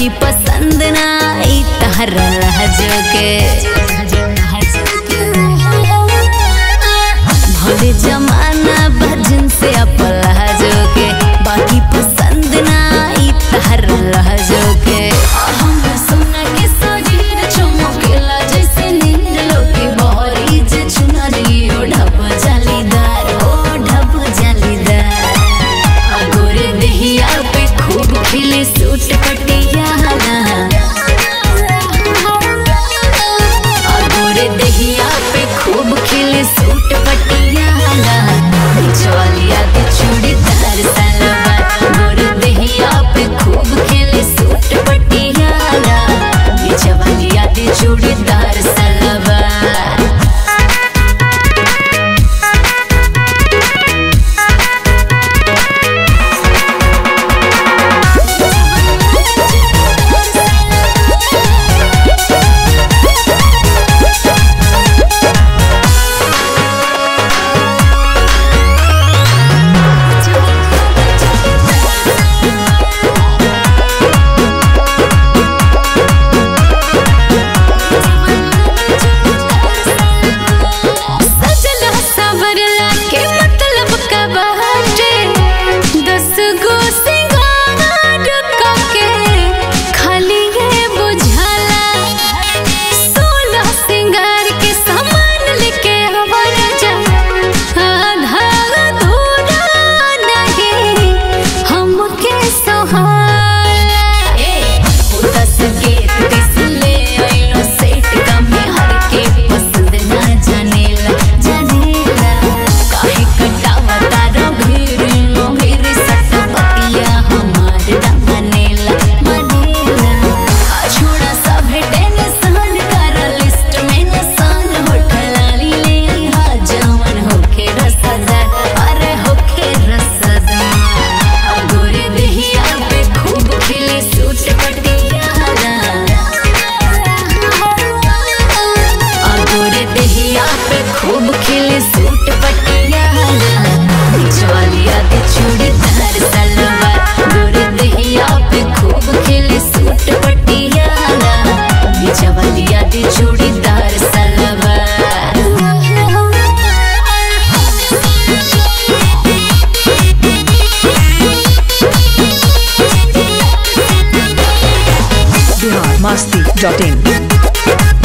पसंद ना आई तहरा लहजो के भले जमाना भजन से अपला जो के बाकी पसंद ना आई तहरा लहजो के हम सुना के शरीर चमकेला जैसे नींद लोके बहरी जे चुनरी ओ ढप जालीदार ओ ढप जालीदार अगोरे देहिया पे खूब खिले सूट पटियाला अगोरे देहिया पे खूब खिले सूट पटियाला चलिया के चूड़ीदार सलवार गोरे देहिया पे खूब खिले सूट पटियाला चलिया के चूड़ीदार सलवार सजला सवरला के मतलब का बाटे दस गो सिंगार के खाली ये बुझाला सोलह सिंगार के सामान लेके आवर जा आधा अधूरा नहीं हमके सोहाला ए दस के तीस ले आइलो सेट कमे हर के पसंद ना जानेला जानेला काहे कटावा तारा भीर लो भीर सट पतिया हमार ना मानेला मानेला आ छोड़ा सब टेंशन कर लिस्ट में निशान होठला ले हा जवन होके रसदार अरे होके रसदार गोरे देहिया पे खूब खिले सूट पटियाला गोरे देहिया पे खूब खिले सूट पटियाला चलिया के चूड़ीदार सलवार गोरे देहिया पे खूब खिले सूट पटियाला चवलिया के चूड़ीदार बिहार मस्ती डॉट इन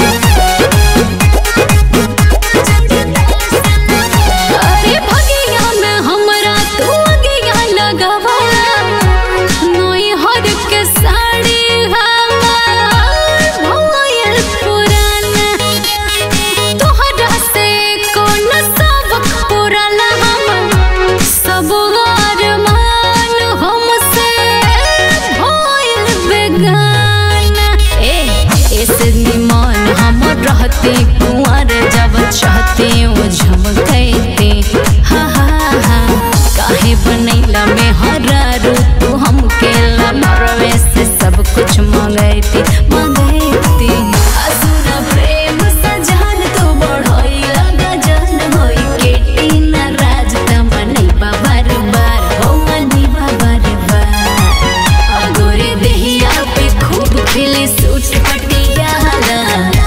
अरे भगिया में हमरा तू अगिया लगावाला नोई हर के साड़ी हमार भोयल पुराना तोहरा से कौन सबक पुराना हम सब अरमान हमसे भोयल बेगाना ए ऐसे निमान हम रहते कुंवर जब चाहते वो झमकते हा हा हा काहे बनैला में हरा रू तू हमके ला मरवे से सब कुछ मंगैती मंगैती असुर प्रेम सजान तो बढ़ैला गजन होई केटी ना राज तमनै बार बार हो मनी बार बार अगोरे देहिया पे खूब खिले सूट पटियाला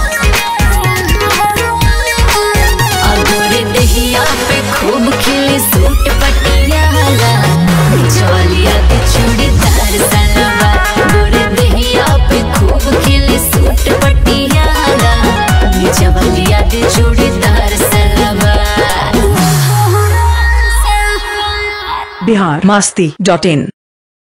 अगोरे देहिया पे खूब खिले सूट पटियाला चलिया के चूड़ीदार सलवार गोरे देहिया पे खूब खिले सूट पटियाला चवलिया के चूड़ीदार सलवार बिहार मस्ती डॉट इन